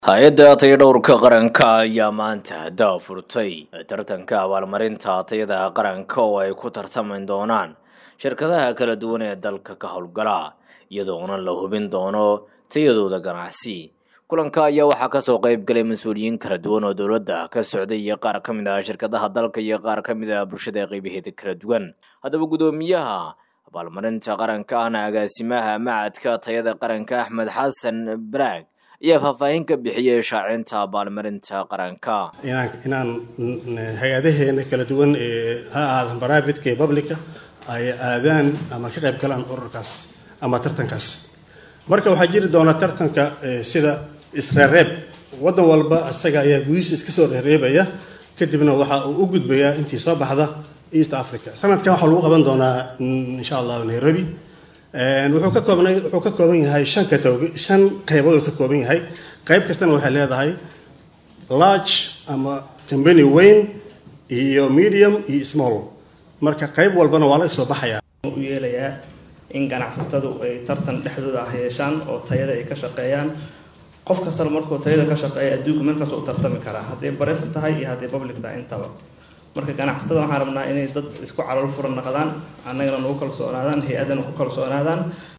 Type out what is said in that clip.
hay-adda tayadhowrka qaranka ayaa maanta daa furtay tartanka abaalmarinta tayada qaranka oo ay ku tartami doonaan shirkadaha kala duwan ee dalka ka howlgala iyadoona la hubin doono tayadooda ganacsi kulanka ayaa waxaa kasoo qeyb galay mas-uuliyiin kala duwan oo dowladda ka socday iyo qaar ka mid ah shirkadaha dalka iyo qaar ka mid ah bulshada qeybaheeda kala duwan haddaba guddoomiyaha abaalmarinta qaranka ahna agaasimaha macadka tayada qaranka axmed xasan baraag ayaa faahfaahin ka bixiyey shaacinta abaalmarinta qaranka inaan inaan hay-adaheena kala duwan ee ha ahaadan private-ka iyo publica ay aadaan ama ka qayb galaan ururkaas ama tartankaas marka waxaa jiri doona tartanka sida isreereeb waddan walba isaga ayaa gudihiisa iska soo reereebaya kadibna waxa uu u gudbayaa intii soo baxda east africa sanadkan waxaa lagu qaban doonaa insha allah nairobi wuxuu ka koobnay wuxuu ka kooban yahay shan katog shan qaybood uu ka kooban yahay qayb kastana waxay leedahay large ama company weyn iyo medium iyo small marka qayb walbana waa laga soo baxaya u yeelayaa in ganacsatadu ay tartan dhexdooda ah yeeshaan oo tayada ay ka shaqeeyaan qof kastana markuu tayada ka shaqeeya adduunka meel kasta u tartami karaa hadday bareef tahay iyo hadday public tahay intaba marka ganacsatada waxaan rabnaa inay dad isku calool furan naqdaan annagana nagu kalsoonaadaan hay-adana ku kalsoonaadaan